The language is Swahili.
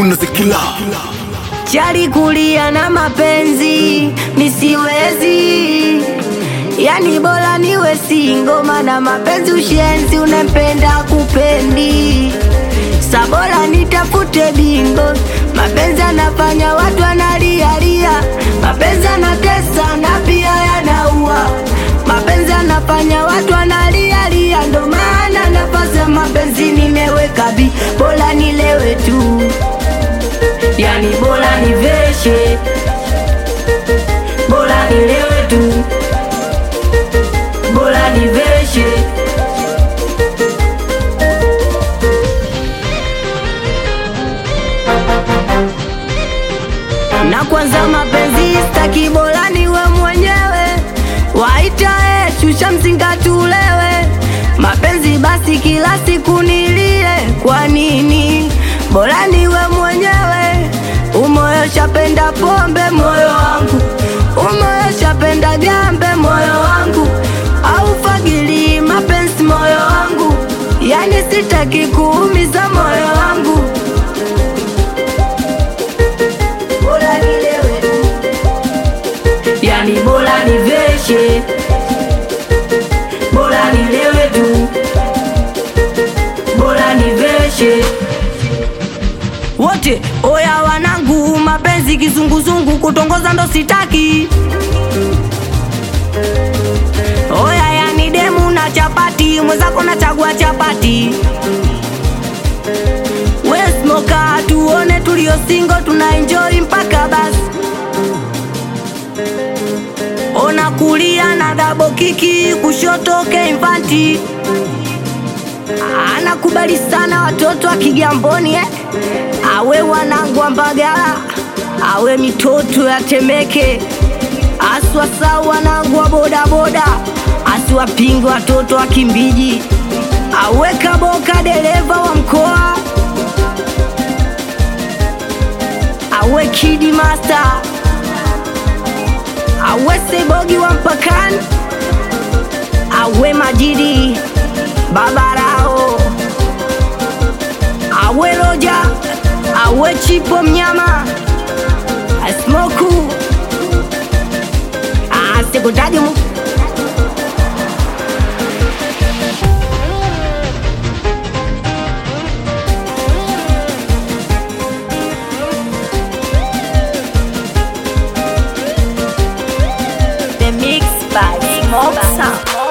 Music Killer. Chali kulia na mapenzi misiwezi, yani bora niwe singo, mana mapenzi ushenzi, unempenda kupendi, sabora nitafute bingo. Mapenzi anafanya watu wanalialia, mapenzi anatesa na pia yanaua, mapenzi anafanya watu wanalialia, ndo maana nafasi ya mapenzi nimeweka bi, bora nilewe tu yani bora niveshe, bora nilewe tu, bora niveshe. Na kwanza mapenzi staki, bora niwe mwenyewe, waita eh, shusha mzinga tulewe. Mapenzi basi kila siku nilie, kwa nini? Bora niwe mwenyewe, umoyo shapenda pombe moyo wangu, umoyo shapenda gambe moyo wangu, au fagili mapenzi moyo wangu, yani sitaki kuumiza moyo wangu. Bora nilewe tu, yani bora niveshe, bora nilewe tu, bora niveshe wote oya wanangu, mapenzi kizunguzungu, kutongoza ndo sitaki. Oya yani demu na chapati, mwenzako na chagua chapati. We smoka, tuone tulio singo, tuna enjoy mpaka basi. Ona kulia na dabo kiki, kushoto keimfanti anakubali sana watoto wa Kigamboni eh? awe wanangu wa Mbagala, awe mitoto ya Temeke, aswasa wanangu wa bodaboda, asiwapinge watoto wa Kimbiji, awe Kaboka dereva wa mkoa, awe Kidi Master, awe Sebogi wa mpakani, awe Majidi Babarao, awe Roja, awe Chipo mnyama, asmoku asikutaji mu The mix by Smoke Sound.